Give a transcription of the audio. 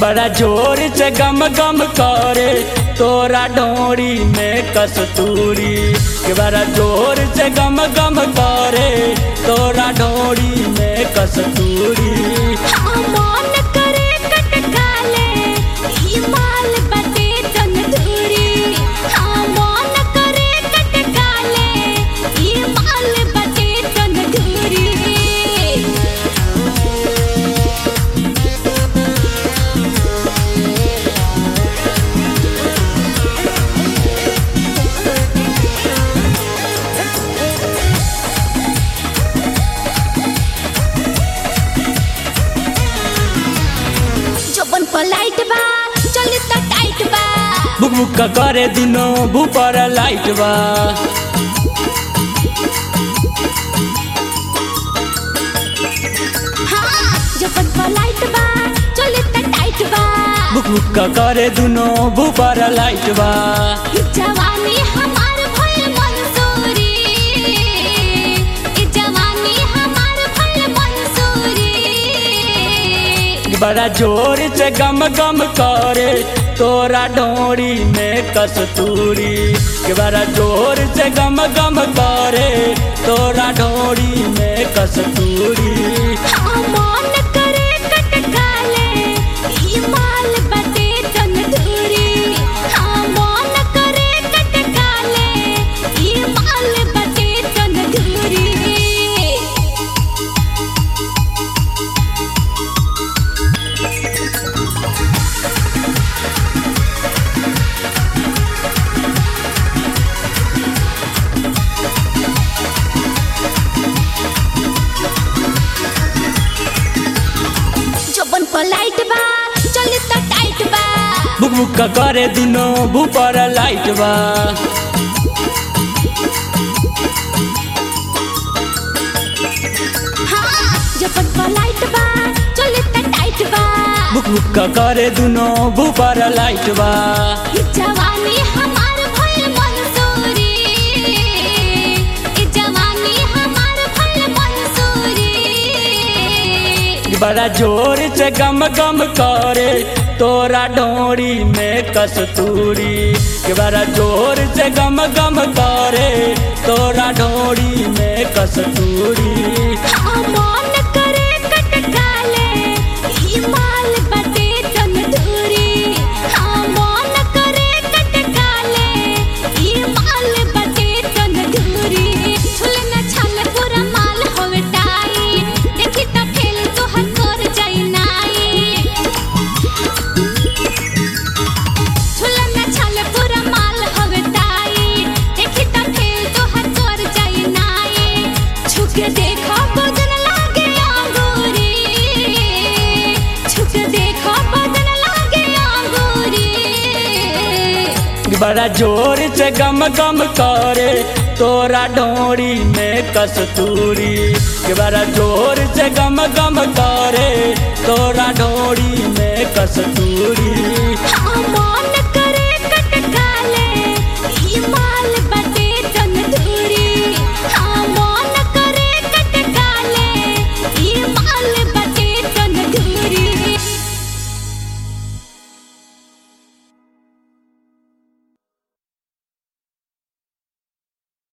बड़ा जोर से गम गम करे तोरा डोरी में कस्तूरी के बड़ा जोर से गम गम करे तोरा डोरी में कस्तूरी हाँ मन करे कटकाले ई माल बटे तंदूरी हाँ मन करे कटकाले ई माल बटे तंदूरी जबन पलाइट बा चल त टाइट बा बुक बुक करे दुनो भूपर लाइट बा हाँ जबन पलाइट बा चल त टाइट बा बुक बुक करे दुनो भूपर लाइट बा ई जवानी हमार भइल मंसूरी ई जवानी हमार भइल मंसूरी बड़ा जोर से गम गम करे तोरा डोरी में कस्तूरी के बड़ा जोर से गम गम करे तोरा डोरी में कस्तूरी हाँ मन करे कटकाले ई माल बटे तंदूरी हाँ मन करे कटकाले ई माल बटे तंदूरी जबन पलाइट बा चल त टाइट बा बुक बुक करे दुनो भूपर लाइट बा हाँ जबन पलाइट बा चल त टाइट बा बुक बुक करे दुनो भूपर लाइट बा ई जवानी हमार भइल मंसूरी ई जवानी हमार भइल मंसूरी बड़ा जोर से गम गम करे तोरा डोरी में कस्तूरी के बड़ा जोर से गम गम करे तोरा डोरी में कस्तूरी हाँ मन करे कटकाले ई माल बटे तंदूरी हाँ मन करे कटकाले ई माल बटे तंदूरी छुलना छाल पूरा माल होवे टाई देखी त फेल तोहर कर जाई नाई छुलना छाल पूरा माल होवे टाई देखी त फेल तोहर कर जाई नाई छुके देखो बदन लागे अंगूरी छुके देखो बदन लागे अंगूरी बड़ा जोर से गम गम करे तोरा डोरी में कस्तूरी के बड़ा जोर से गम गम करे तोरा डोरी में कस्तूरी